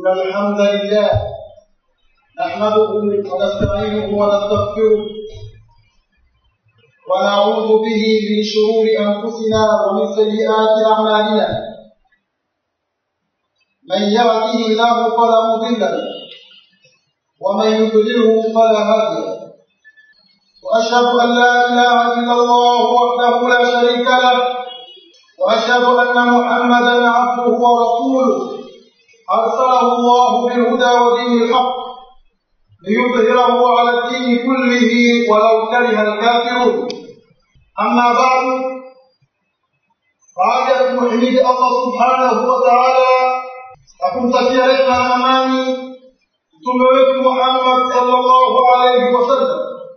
إن الحمد لله نحمده ونستعينه ونستغفره ونعوذ به من شرور أنفسنا ومن سيئات أعمالنا من يهده الله فلا مضل له ومن يضلله فلا هادي له وأشهد أن لا إله إلا الله وحده لا شريك له وأشهد أن محمدا عبده ورسوله أرسله الله بالهدى ودين الحق ليظهره على الدين كله ولو كره الكافرون أما بعد baada ya kumhimidi Allah subhanahu wa ta'ala na kumtakia rehema na amani mtume wetu Muhammad sallallahu alayhi wasallam.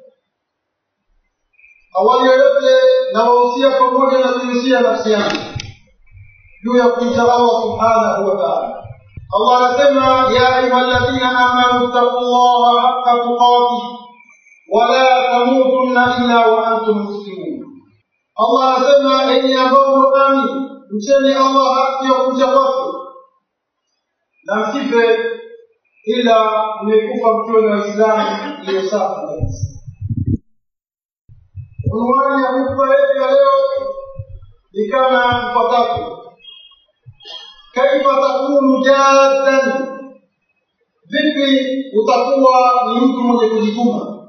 Awali yote nawahusia pamoja na kuhusia nafsi yangu juu ya kumcha Allah subhanahu wa ta'ala. Allah anasema ya ayyuhalladhina amanu taqullaha haqqa tuqatih wa la tamutunna illa wa antum muslimun. Allah anasema enyi ambao mmeamini mcheni Allah haki ya kumcha kwake na msife ila mmekufa mkiwa na Waislamu iliyo safi kabisa. Unwani ya hotuba yetu ya leo ni kama ifuatavyo: kaifa takunu jaddan, vipi utakuwa ni mtu mwenye kujituma?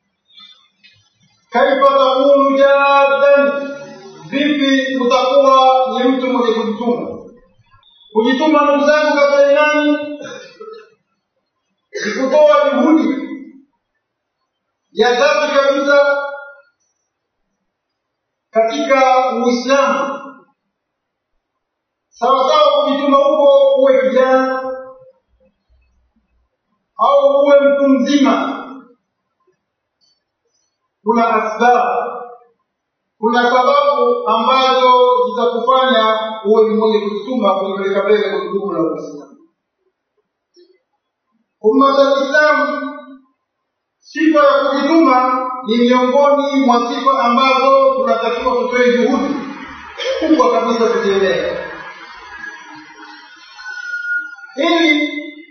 Kaifa takunu jaddan, vipi utakuwa ni mtu mwenye kujituma? Kujituma ndugu zangu katika imani ni kutoa juhudi ya dhati kabisa katika Uislamu. Sawasawa, kujituma huko uwe kijana au uwe mtu mzima, kuna asbabu, kuna sababu ambazo zitakufanya uwe ni mwenye kujituma kulipeleka mbele gurudumu la Uislamu. Umma za Kiislamu, sifa ya kujituma ni miongoni mwa sifa ambazo tunatakiwa tutoe juhudi kubwa kabisa kuzielewa, ili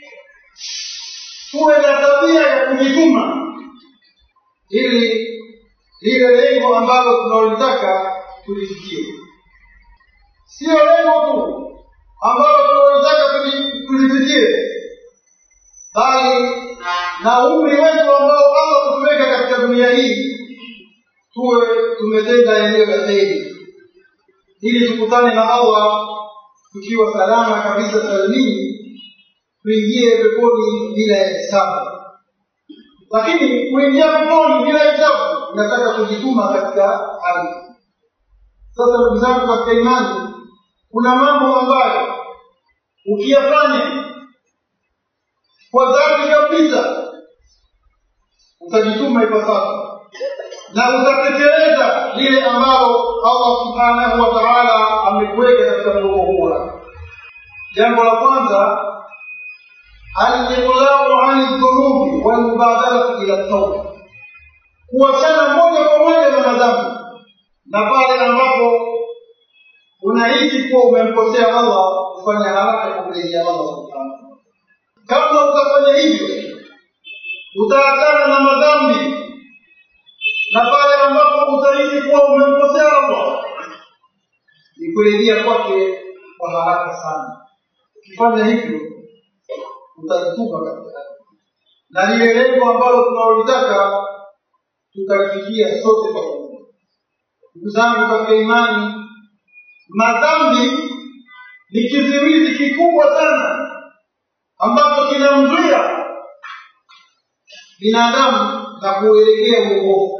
tuwe na tabia ya kujituma, ili lile lengo ambalo tunalolitaka tulifikie. Sio lengo tu ambalo tunalotaka tulifikie, bali na umri wetu ambao Allah kutuweka katika dunia hii tuwe tumetenda eneo la kheri, ili tukutane na Allah tukiwa salama kabisa salimini, tuingie peponi bila ya hisabu. Lakini kuingia peponi bila hisabu inataka kujituma katika hali. Sasa ndugu zangu katika imani, kuna mambo ambayo ukiyafanya kwa dhati kabisa utajituma ipasavyo na utatekeleza lile ambalo Allah subhanahu wa ta'ala amekuweka katika mgongo huo. Jambo la kwanza, al-iqlau ani dhunubi wal mubadalatu ila tauba, kuachana moja kwa moja na madhambi, na pale ambapo unahisi kuwa umemkosea Allah, kufanya haraka kumrejea Allah subhanahu kama utafanya hivyo utaachana na madhambi na pale ambapo utahisi kuwa umemkosea Allah ni kurejea kwake kwa haraka sana. Ukifanya hivyo utajituma katika na lile lengo ambalo tunalolitaka tutalifikia sote pamoja. Ndugu zangu katika imani, madhambi ni kizuizi kikubwa sana ambacho kinamzuia binadamu na kuelekea uokovu,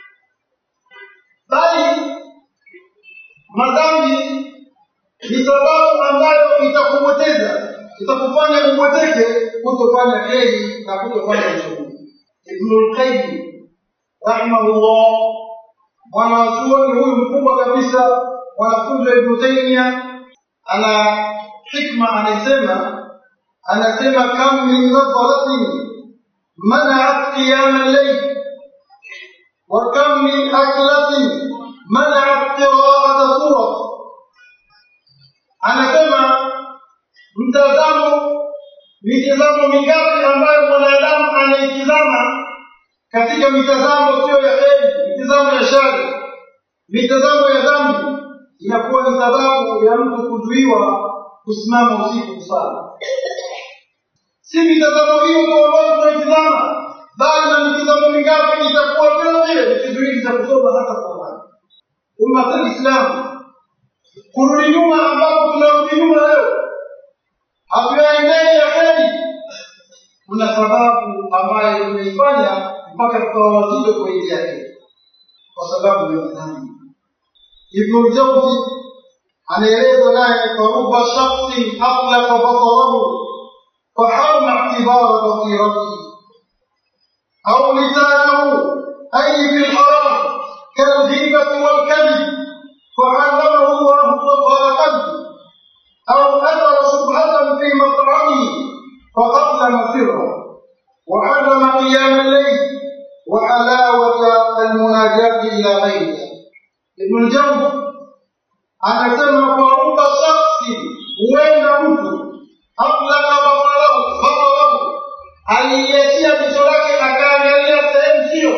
bali madhambi ni sababu ambayo itakupoteza, itakufanya upoteke kutofanya kheri na kutofanya ushughuli. Ibnul Qayyim rahimahullah, mwanazuoni huyu mkubwa kabisa, mwanafunzi wa Ibnu Taymiyya, ana hikma, anasema anasema kam min nadharatin منعت قيام الليل وكم من أكلة منعت قراءة سورة anasema mtazamo mitazamo mingapi ambayo mwanadamu anaitizama katika mitazamo siyo ya heri mitazamo ya shari mitazamo ya dhambi inakuwa ni sababu ya mtu kuzuiwa kusimama usiku kusali si mitazamo hiyo tu ambayo tunaitizama bali na mitazamo mingapi itakuwa vile vile ni kizuizi cha kusoma hata Qur'an umma wa Kiislamu kurudi nyuma ambapo tunarudi nyuma leo hatuyaendei ya heri kuna sababu ambayo tumeifanya mpaka tukawa wazito kuingia heri kwa sababu ya dhambi ibnu ljauzi anaeleza naye faruba shaksin aflaka basarahu faharma itibara basiratihi au lisanahu ay fi lharam kalghibati walkadhib فعلمه الله طهر قلبه أو أثر شبهة في مطعمه فأظلم سره وحرم قيام الليل وحلاوة المناجاة إلى غيره ابن الجوزي anasema kwa ruba shaksi huenda mtu ablaka basarahu basarahu aliiachia jicho lake akaangalia sehemu sio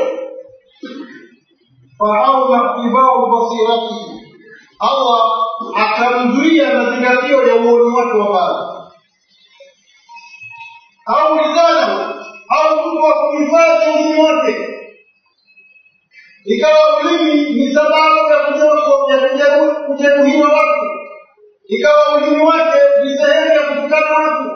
faarma itibau basiratihi allah akamzuia mazingatio ya uoni wake wa mbali au lisanahu au mtu wa kuhifadhi ulimi wake ikawa ulimi ni sababu ya kujeruhiwa watu ikawa ulimi wake ni sehemu ya kutukana watu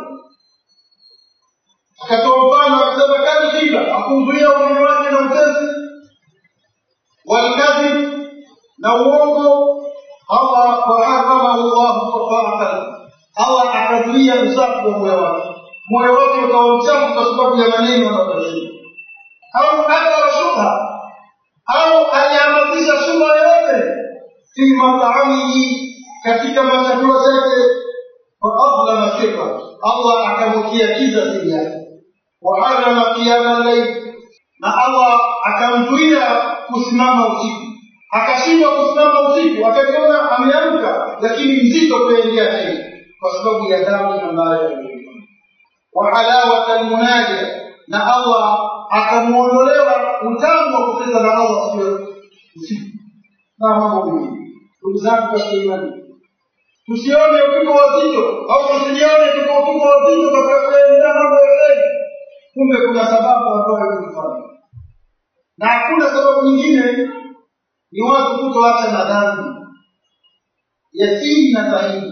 akatoa mfano akisema kadi shida akuzuia ulimi wake na utesi walkadhib na uongo allah faharamahu llahu safaa qalbi allah akazuia usafi wa moyo wake moyo wake ukawa mchafu kwa sababu ya maneno anayoyasema au athara shubha au alihamasisha shubha yoyote fi mataamihi katika machakula chake faadlama sirra allah akamwekea kiza siri yake waharama qiyama llail na allah akamzuia kusimama usiku akashindwa kusimama usiku akajiona ameamka lakini mzito kuendea heri kwa sababu ya dhambi ambayo alifanya wahalawata almunaja na allah akamuondolewa utamu wa kucheza na allah sio usiku na mambo mengi ndugu zangu katika imani tusione tuko wazito au tusijione tuko tuko wazito katika kuendea mambo ya heri kumbe kuna sababu ambayo tulifanya na hakuna sababu nyingine ni watu kutoacha madhambi ya siri na dhahiri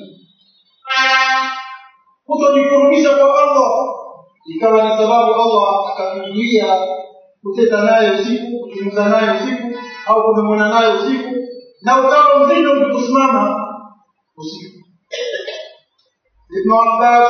kutojikurubisha kwa allah ikawa ni sababu allah akakuzuia kucheza naye usiku kuzungumza naye usiku au kumemwona naye usiku na ukawa mzito mtu kusimama usiku ibnu abbas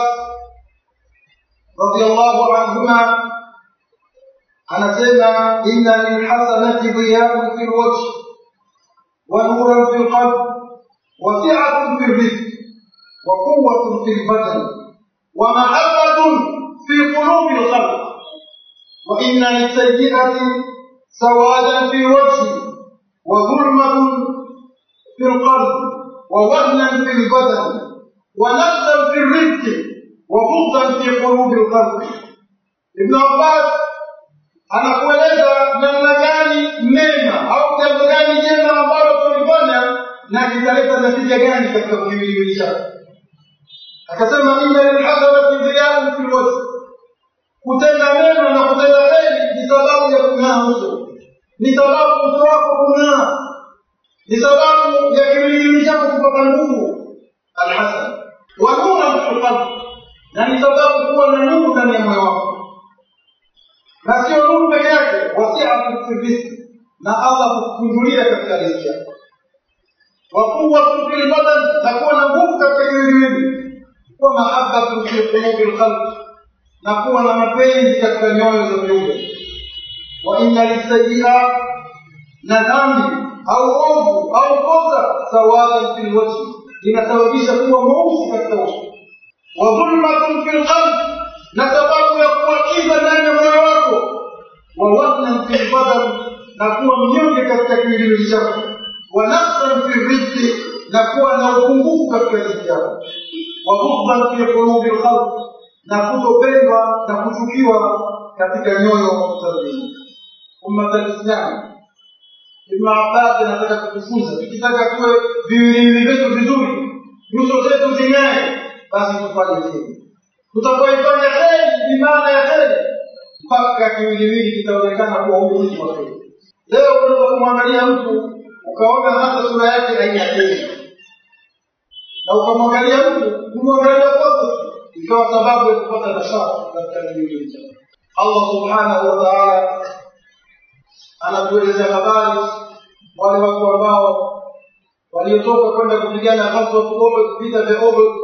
radiallahu anhuma anasema inna lilhasanati dhiyaun fi lwajhi wa nuran fi lqalb wa siatun fi rizq wa quwatun fi lbadan wa mahabbatun fi qulubi lkhalq wa inna lisayiati sawadan fi lwajhi wa dhulmatun fi lqalb wa wahnan fi lbadan wa nafsan fi rizqi wa bughdan fi qulubi lkhalq ibnu abbas anakueleza namna gani mema au jambo gani jema ambalo tulifanya na kitaleta natija gani katika kiwiliwili chake akasema inna lilhasanati dhiyaun fi lwajhi kutenda mema na kutenda heri ni sababu ya kung'aa uso ni sababu uso wako kung'aa ni sababu ya kiwiliwili chako kupata nguvu alhasan wa nuran fi lqalbi na ni sababu kuwa na nuru ndani ya moyo wako na sio nuru peke yake wasiatu fi rizki na allah kukunjulia katika riziki yako wa quwwatun fi lbadan na kuwa na nguvu katika kiwiliwili wa mahabbatun fi qulubi lkhalq na kuwa na mapenzi katika nyoyo za viumbe wa inna lisayiat na dhambi au ovu au kosa sawadan fi lwajhi linasababisha kuwa mweusi katika uso wa dhulmatun fi lqalb na sababu ya kuwakiza ndani ya moyo wako wa wahnan fi lbadan na kuwa mnyonge katika kiwiliwili chako wa nafsan fi rizqi na kuwa na upungufu katika riziki yako wa bughdan fi qulubi lkhalq na kutopendwa na kuchukiwa katika nyoyo za dunia. Ummat al-Islam, Ibn Abbas anataka kutufunza, tukitaka tuwe viwiliwili vyetu vizuri, nyuso zetu zing'ae, basi tufanye heri. Tutapoifanya heri, ni maana ya heri, mpaka kiwiliwili kitaonekana kuwa huyu mtu wa heri. Leo unaweza kumwangalia mtu ukaona hata sura yake haina heri, na ukamwangalia mtu kumwangalia kwake ikawa sababu ya kupata nashati katika kiwiliwili chake. Allah subhanahu wa ta'ala anatuelezea habari wale watu ambao waliotoka kwenda kupigana ghazwat Uhud, vita vya Uhud,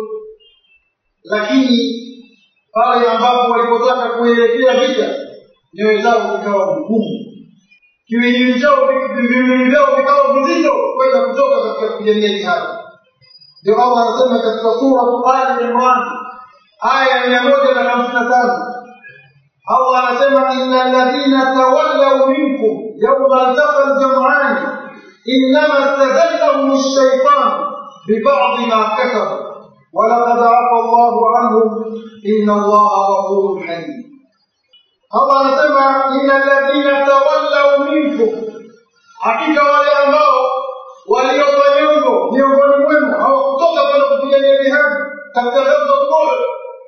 lakini pale ambapo walipotaka kuelekea vita, nyoyo zao zikawa ngumu, kiwiliwili chao viwiliwili vyao vikawa vizito kwenda kutoka katika kupigania jihadi. Ndio Allah anasema katika sura Ali Imran aya ya mia moja na hamsini na tano Allah anasema inna alladhina tawallaw minkum yawma altaqa aljam'an innama istazallahum ash-shaytan biba'd ma kasabu ولقد عفى الله عنهم إن الله غفور حليم Allah anasema inna alladhina tawallaw minkum, hakika wale ambao waliopa nyongo miongoni mwenu hawakutoka kwenda kupigania jihadi katika ghazwat Uhud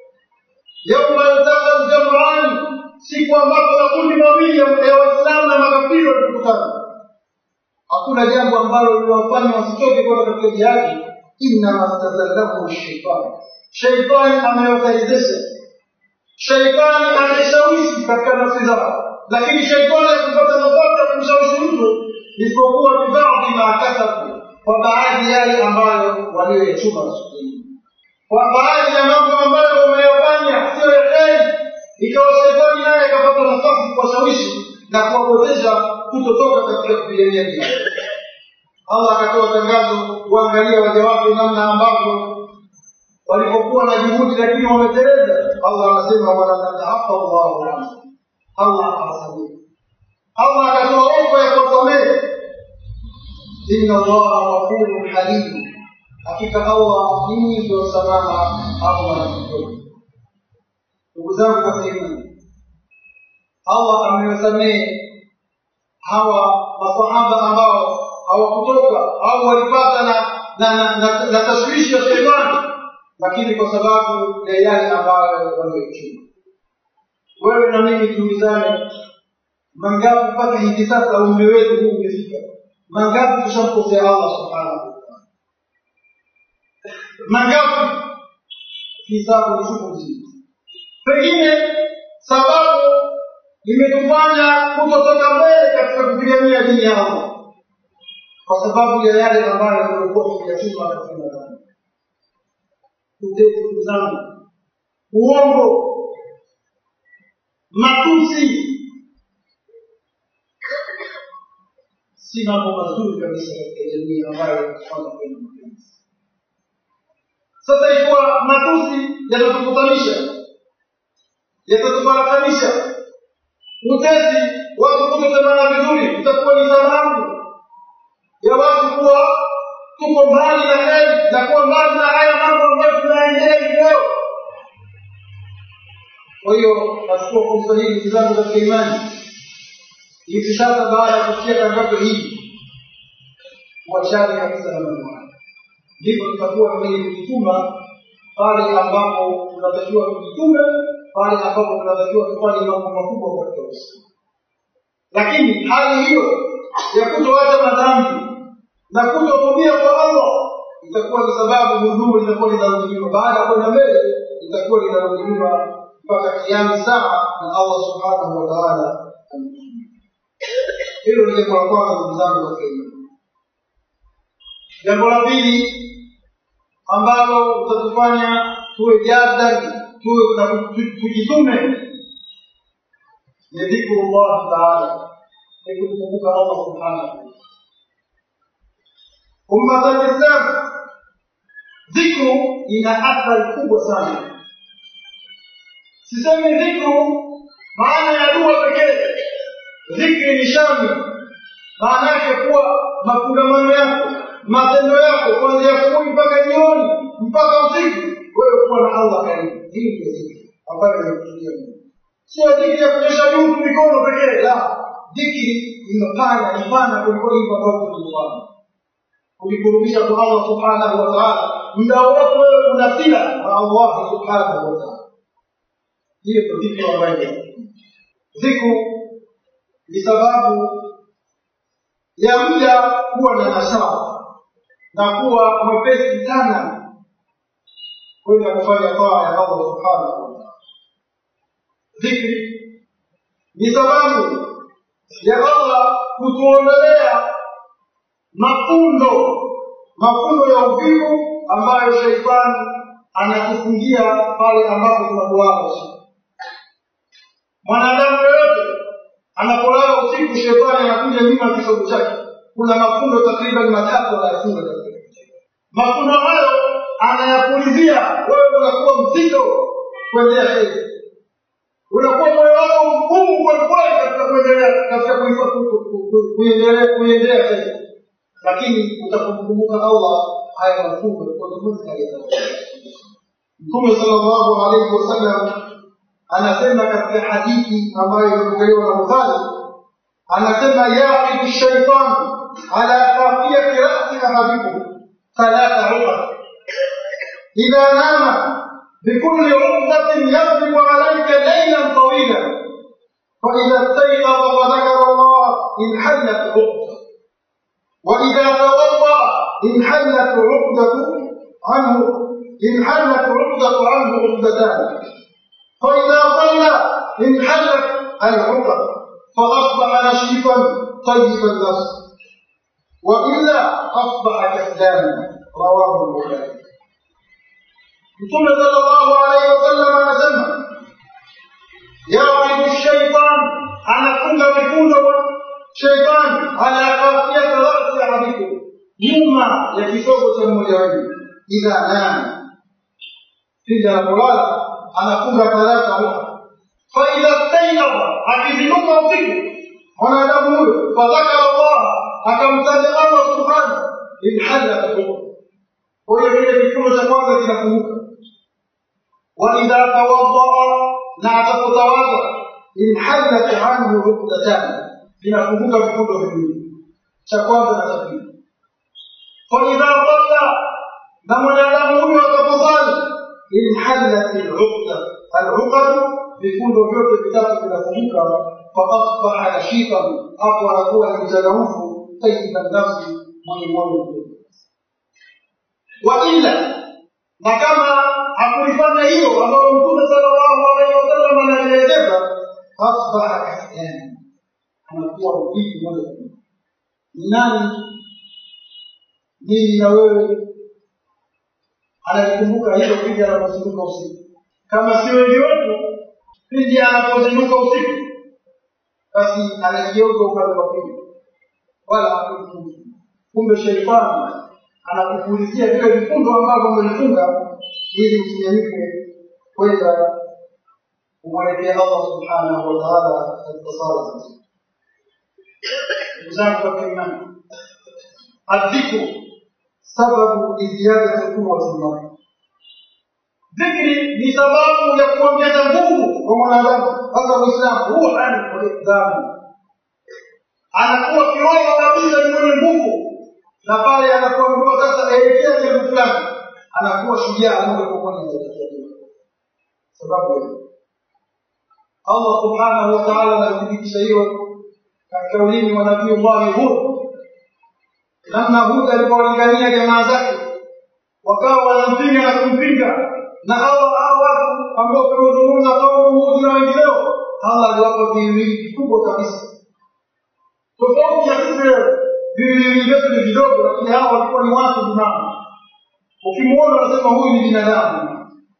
yauma altaqa aljam'an, siku ambapo makundi mawili ya Waislamu na makafiri walikutana. Hakuna jambo ambalo liliwafanya wasitoke kwenda katika jihadi, innama stazallahu shaitani, shaitani amewatalizesha, shaitani ameshawishi katika nafsi zao, lakini shaitani hakupata nafasi ya kumshawishi mtu isipokuwa bibadhi ma kasabu, kwa baadhi yale ambayo walioyachuma siku hii kwa baadhi ya mambo ambayo umeyafanya sio ya heri, ikawa shetani naye akapata nafasi kuwashawishi na kuwapoteza kutotoka katika kupigania jihadi. Allah akatoa tangazo, kuangalia waja wake namna ambavyo walipokuwa na juhudi lakini wameteleza. Allah anasema walaqad afa Allahu anhu, Allah akawasamehe. Allah akatoa ofa ya kuwasamehe, inna Allaha ghafurun halim hakika Allah ni mwingi wa msamaha au anakutoka. Ndugu zangu katika imani, Allah amewasamehe hawa masahaba ambao hawakutoka au walipata na na, na, na, na tashwishi ya shetani, lakini kwa sababu ya yale ambayo wameichuma. Wewe na mimi tuulizane, mangapi mpaka hivi sasa umri wetu huu umefika, mangapi tushamkosea Allah subhanahu wa ta'ala mangapi hisabu ni chungu nzima. Pengine sababu imetufanya kutotoka mbele katika kupigania dini ya Allah kwa sababu ya yale ambayo tumekuwa tukiyachuma katika madhambi, utezi, ndugu zangu, uongo, matusi, si mambo mazuri kabisa katika jamii ambayo kufanya kwenda mapenzi sasa ikiwa matusi yatatukutanisha yatatufarakanisha utezi watu kutosemana vizuri itakuwa ni sababu ya watu kuwa tuko mbali na heri na kuwa mbali na haya mambo ambayo tunaendea hivi leo kwa hiyo nachukua fursa hii ndugu zangu katika imani hivi sasa baada ya kusikia tangazo hili kuachane kabisa na mambo haya ndipo tutakuwa wenye kujituma pale ambapo tunatakiwa tujitume, pale ambapo tunatakiwa tufanye mambo makubwa katika Uislamu. Lakini hali hiyo ya kutoacha madhambi na kutotumia kwa Allah itakuwa ni sababu huduu litakuwa linarudi nyuma, baada ya kwenda mbele itakuwa linarudi nyuma mpaka kiami saa na Allah subhanahu wa ta'ala hilo ni jambo la kwanza, ndugu zangu katika imani. Jambo la pili ambalo utatufanya tuwe jadali tuwe na tujitume ni dhikrullah taala, ni kumkumbuka Allah subhanahu ummat alislam. Dhikru ina athari kubwa sana. Sisemi dhikru maana ya dua pekee, dhikri ni shami, maana yake kuwa mafungamano yako matendo yako kuanzia asubuhi mpaka jioni mpaka usiku, wewe kuwa na Allah karibu. Hii ndio zikri. ambayo inakusudia Mungu. Sio dhikri ya kunyosha juu tu mikono pekee, la dhikri imepana ipana kuliko hivyo ambavyo tulifanya kujikurubisha kwa Allah subhanahu wa ta'ala. Muda wote wewe una sila na Allah subhanahu wa ta'ala. Hiyo ndio dhikri ambayo dhikru ni sababu ya mja kuwa na nasaa na kuwa mwepesi sana kwenda kufanya taa ya Allah subhanahu wa ta'ala. Dhikri ni sababu ya Allah kutuondolea mafundo mafundo ya uvivu ambayo sheitani anatufungia pale ambapo tunapoaga usiku. Mwanadamu yoyote anapolala usiku, shetani anakuja nyuma ya kisogo chake. Kuna mafundo takriban matatu anayafunga katika mafundo hayo, anayapulizia wewe, unakuwa mzito kuendea heri, unakuwa moyo wako mgumu kwelikweli katika kuendelea katika kuendelea kuiendea heri lakini utakumkumbuka Allah haya mafungo automatically Mtume sallallahu alaihi wasallam anasema katika hadithi ambayo imepokelewa na Bukhari, anasema yaqidu shaitan ala qafiyati rasi ahadikum thalatha uqad idha nama بكل عقدة يضرب عليك ليلا طويلا فإذا استيقظ وذكر الله انحلت عقدة وإذا توضأ انحلت عقدة عنه انحلت عقدة عنه عقدتان فإذا صلى انحلت العقد فأصبح نشيطا طيب النفس وإلا أصبح كسلانا رواه البخاري ثم صلى الله عليه وسلم anasema ya'idu shaitan anafunga mifundo shaitani ala kafiyati rasi ahadikum, nyuma ya kisogo cha mmoja wenu, idha nama, pindi anapolala anafunga talata uha. Faidha stainaba, akizinuka usiku mwanadamu huyo, fadhakara Allah, akamtaja Allah subhanahu, inhalat uha. Kwa hiyo kile kifungo cha kwanza kinafunguka. Wa idha tawaddaa, na atapotawadha, inhalat anhu uqdatani vinafunguka vifundo viwili, cha kwanza na cha pili. Faidha salla, na mwanadamu huyo ataposali, inhalat al'uqda, al'uqad, vifundo vyote vitatu vinafunguka, faasbaha nashitan, hapo anakuwa ni mchangamfu, tayyiban nafsi, mwenye moyo mzuri. Wa illa, na kama hakulifanya hilo ambalo Mtume sallallahu alaihi wasallam analielekeza, asbaha kaslana anakuwa mvivu moja kwa moja. Ni nani mimi na wewe analikumbuka hilo pindi anapozinduka usiku? Kama si wengi wetu, pindi anapozinduka usiku, basi anageuza upande wa pili, wala hakufunga. Kumbe sheitani anakupulizia vile vifundo ambavyo umelifunga ili usinyanyuke kwenda kumwelekea Allah subhanahu wa ta'ala katika sala za usiku. ndugu zangu katika imani, adhikru sababu liziyadati quwwati lmari, dhikri ni sababu ya kuongeza nguvu kwa mwanadamu, hasa Muislamu ruhan wa iqdamu, anakuwa kiroho kabisa ni mwenye nguvu, na pale anapoambiwa sasa elekea jambo fulani, anakuwa shujaa moja kwa moja anaelekea sababu hiyo Allah subhanahu wa ta'ala anathibitisha hiyo katika ulimi wa nabii Allah Hud, namna Hud alipowalingania jamaa zake wakawa wanampinga na kumpinga, na hawa hao watu ambao tuliozungumza kaumu Hud na wengineo, Allah aliwapa viwili vikubwa kabisa, tofauti ya sisi leo. Viwili vyetu ni vidogo, lakini hao walikuwa ni watu binadamu. Ukimwona unasema huyu ni binadamu,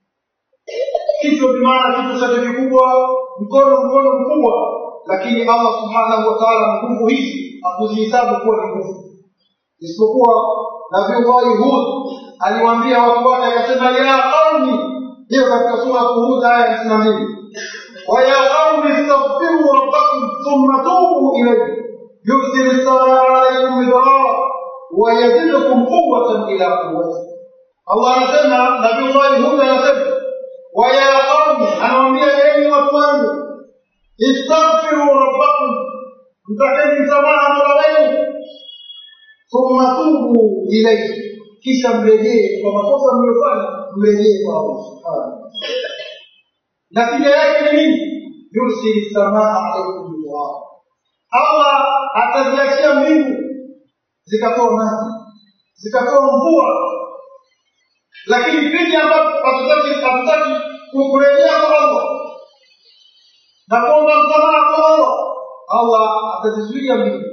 kichwa bimaana kichwa chake kikubwa, mkono mkono mkubwa, lakini Allah subhanahu wa ta'ala nguvu hizi hakuzihesabu kuwa ni nguvu, isipokuwa Nabiullahi Hud aliwaambia watu wake akasema, ya qaumi, hiyo katika sura Hud aya ya hamsini na mbili wa ya qaumi istaghfiru rabbakum thumma tubu ilayhi yursil samaa alaykum midrara wa yazidkum quwwatan ila quwwati. Allah anasema, Nabiullahi Hud anasema waya qaumi anawaambia enyi watu wangu istaghfiru rabbakum mtakeni msamaha mola wenu thumma tubu ilaihi kisha mrejee kwa makosa mliyofanya mrejee kwa allah subhanahu natija yake ni nini yursili samaa alaikum midrara allah ataziachia mbingu zikatoa maji zikatoa mvua lakini pindi ambapo hatutaki hatutaki kurejea kwa allah na kuomba msamaha kwa allah allah atazizuia mbingu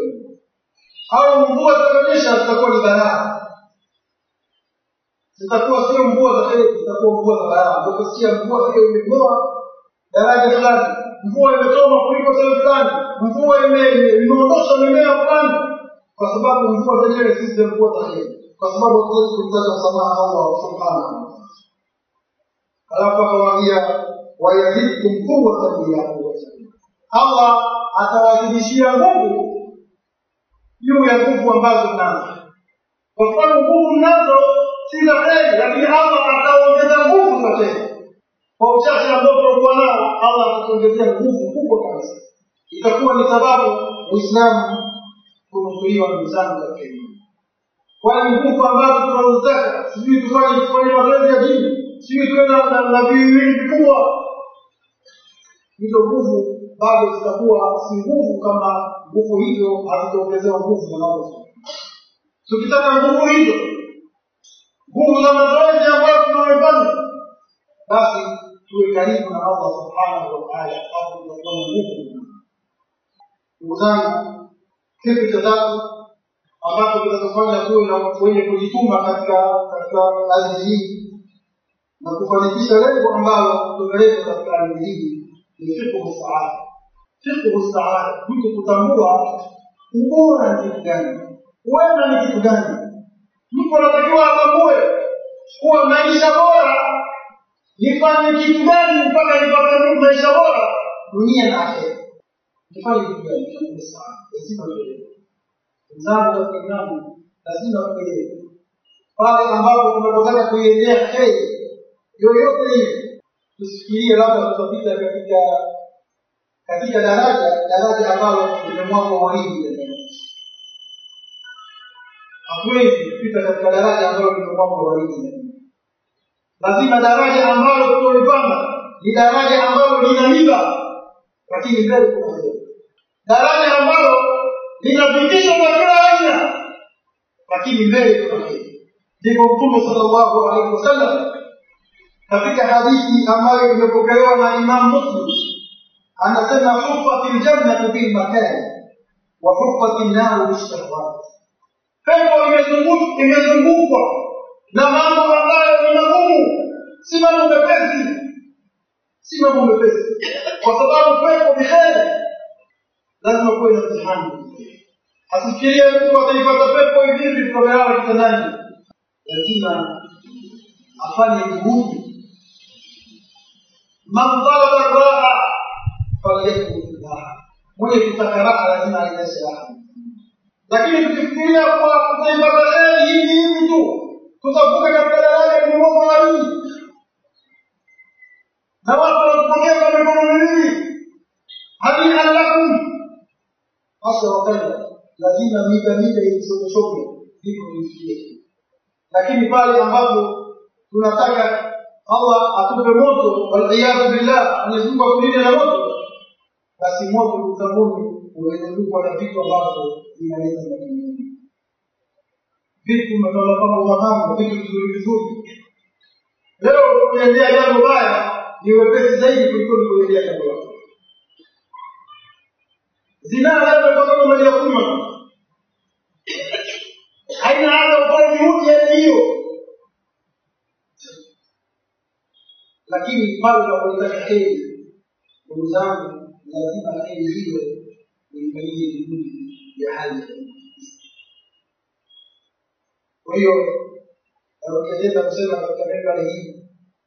au mvua zitaonyesha zitakuwa ni balaa zitakuwa sio mvua za heri zitakuwa mvua za balaa utasikia mvua hiyo imetoa daraja fulani mvua imetoa mafuriko sehemu fulani mvua imeondosha mimea fulani kwa sababu mvua zenyewe si zile mvua za heri kwa sababu hatuwezi kumtaka msamaha allah subhanahu alafu akamwambia wayazidkum quwwatan ila quwwatikum allah atawazidishia nguvu juu ya nguvu ambazo mnazo kwa sababu nguvu mnazo si za heri lakini allah ataongeza nguvu za heri kwa uchache ambao tutakuwa nao allah atatuongezea nguvu kubwa kabisa itakuwa ni sababu uislamu kunusuliwa ndugu zangu katika dini kwani nguvu ambazo tunazotaka sijui tufanye tufanye mazoezi ya dini sijui tuwe na viwili vikubwa hizo nguvu bado zitakuwa si nguvu kama nguvu hizo hazitaongezewa nguvu na Allah. Tukitaka nguvu hizo, nguvu za mazoezi ambayo tunayofanya, basi tuwe karibu na Allah subhanahu wa ta'ala, hapo tutakuwa na nguvu. Ndugu zangu, kitu cha tatu ambacho kitatufanya tuwe na wenye kujituma katika katika ardhi hii na kufanikisha lengo ambalo tumeleta katika ardhi hii ni fiqhu saada fiqhu saada mtu kutambua ubora ni kitu gani wema ni kitu gani mtu anatakiwa atambue kuwa maisha bora nifanye kitu gani mpaka nipate maisha bora dunia na akhera nifanye kitu gani fiqhu saada lazima tuelewe wenzangu katika imani lazima tuelewe pale ambapo tunapotaka kuiendea heri yoyote ile tusifikirie labda tutapita katika katika daraja daraja ambalo limemwagwa waridi hatuwezi kupita katika daraja ambalo limemwagwa waridi lazima daraja ambalo tulipanda ni daraja ambalo lina miba lakini mbele kuna heri daraja ambalo linapitisha kwa kila aina lakini mbele kuna heri ndipo mtume sallallahu alaihi wasallam katika hadithi ambayo imepokelewa na Imam Muslim anasema hufati ljannatu bilmakani wa hufati nnaru bishahawat, pepo imezungukwa na mambo ambayo ni magumu, si mambo mepesi, si mambo mepesi, kwa sababu pepo ni heri, lazima kuwe na mtihani. Asifikirie mtu ataipata pepo hivi hivi tukamelala kitandani, lazima afanye juhudi man talaba raha falyakun raha, mwenye kutaka raha lazima aendeshe raha. Lakini tukifikiria kuwa tutaipata heri hivi hivi tu, tutavuka katika daraja lililoko laini, na watu wanatupokea kwa mikono miwili, hanian lakum, hasa wakaida lazima mita mita ilichochoke ndipo ifikie. Lakini pale ambapo tunataka Allah atupe moto, waliyadhu billah, Mwenyezi Mungu atulinde na moto, basi moto ndugu zanguni umezungukwa na vitu ambavyo vinaleta matumaini, vitu mnatola kama umahamu, vitu vizuri vizuri. Leo kuendea jambo baya ni wepesi zaidi kuliko kuendea jambo baya. Zinaa labda kwa sababu maji ya kunywa haina hata ufanye juhudi ya hiyo lakini pale unapoitaka heri, ndugu zangu, lazima heri hiyo uifanyie juhudi ya hali ya juu. Kwa hiyo narudia kusema katika membari hii,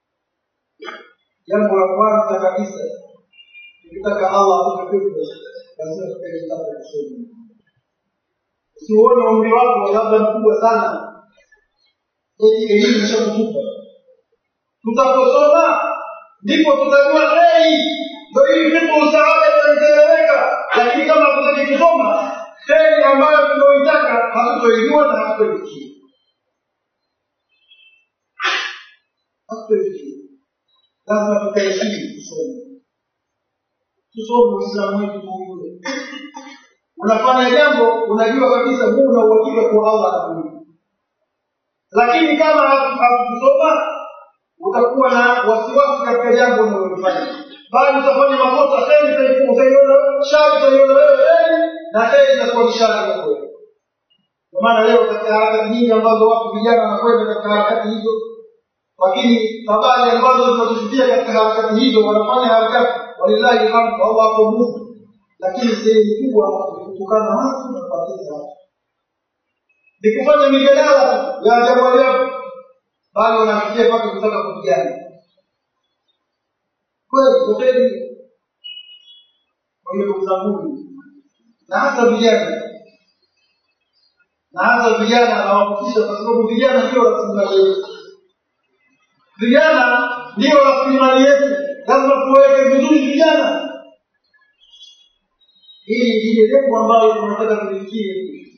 jambo la kwanza kabisa, ukitaka Allah atupe pepo, lazima tupende kitabu cha kusoma. Usiuone umri wako labda mkubwa sana, eti elimu ishakutupa tutaposoma ndipo tutajua heri ndo hii fiqhu saada itaeleweka lakini kama hatutaki kusoma heri ambayo tunaoitaka hatutoijua na hatutoifikia hatutoifikia lazima tutaheshimu kusoma tusome uislamu wetu kuujue unafanya jambo unajua kabisa huu una uhakika kwa allah atakulipa lakini kama hakukusoma utakuwa na wasiwasi katika jambo unalolifanya bali utafanya makosa heri utaiona shari utaiona wewe heri na heri itakuwa ni shari kwako wewe kwa maana leo katika harakati nyingi ambazo watu vijana wanakwenda katika harakati hizo lakini habari ambazo zinazofikia katika harakati hizo wanafanya harakati walillahi alhamdu allah hapo mungu lakini sehemu kubwa ni kutukana watu na kuwateza watu ni kufanya mijadala ya ajabu ajabu bali wanafikia mpaka kutaka kupigana kweli kufeli kwa hiyo ndugu zangu na hasa vijana na hasa vijana nawakutisha kwa sababu vijana ndio rasilimali yetu vijana ndio rasilimali yetu lazima tuweke vizuri vijana hili ndile lengo ambalo tunataka tulifikie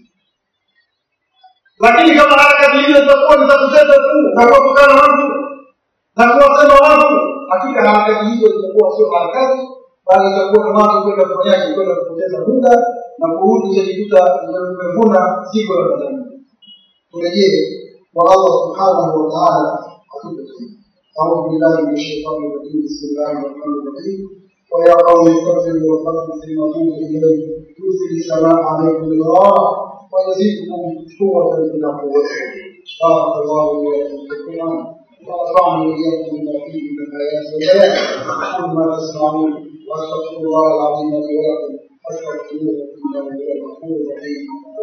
lakini kama harakati hizo zitakuwa ni za kuteza tu na kuwatukana watu na kuwasema watu hakika harakati hizo zitakuwa sio harakati bali itakuwa ni watu kwenda kufanyaje kwenda kupoteza muda na kurudi utajikuta umevuna siku la madhambi turejee kwa allah subhanahu wa taala atupe أعوذ بالله من الشيطان الرجيم بسم الله الرحمن الرحيم ويا قوم استغفروا ربكم ثم توبوا إليه يرسل السماء عليكم مدرارا ويزيدكم قوة إلى قوتكم بارك الله لي ولكم في القرآن ونفعني وإياكم بما فيه من الآيات والبيان أقول ما تسمعون وأستغفر الله العظيم لي ولكم فاستغفروه إنه هو الغفور الرحيم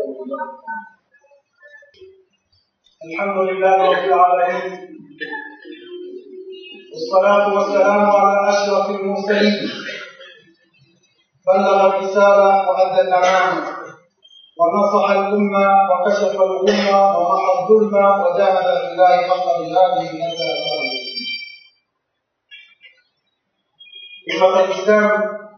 الحمد لله رب العالمين والصلاة والسلام على أشرف المرسلين بلغ الرسالة وأدى الأمانة ونصح الأمة وكشف الغمة ومحى الظلم وجاهد في الله حق جهاده حتى أتاه أمة الإسلام